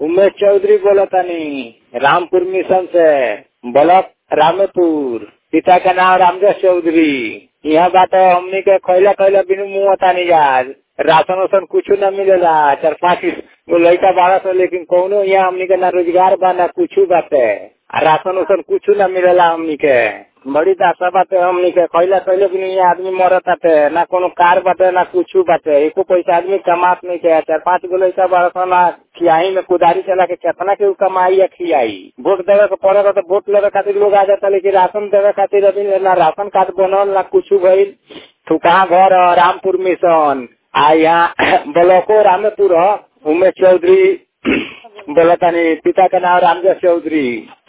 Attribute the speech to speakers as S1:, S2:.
S1: उमेश चौधरी बोलतानी रामपुर मिशन से ब्लॉक रामेपुर पिता का नाम रामदास चौधरी यहाँ बात हमनी के खैला खैला बिनु मुँह तानी यार राशन वासन कुछ न मिलेला चार पाँच गो लड़का बारह सौ लेकिन कौनो यहाँ हमनी के ना रोजगार बा ना कुछ बाटे आ राशन वासन कुछ न मिलेला हमनी के बड़ी दासा बाटे हमनी के खैला खैले बिनु यहाँ आदमी मरत बाटे ना कोनो कार बाटे ना कुछ बाटे एको पैसा आदमी कमात नहीं के चार पाँच गो लड़का बारह सौ ना खियाई में कुदारी चला के केतना के उ कमाई या खियाई वोट देवे के पड़ेगा तो वोट लेवे खातिर लोग आ जाता लेकिन राशन देवे खातिर अभी ना राशन कार्ड बनल ना कुछ भइल तू कहाँ घर ह? रामपुर मिशन आ यहाँ ब्लॉको रामेपुर ह उमेश चौधरी बोलतानी पिता का नाम रामदास चौधरी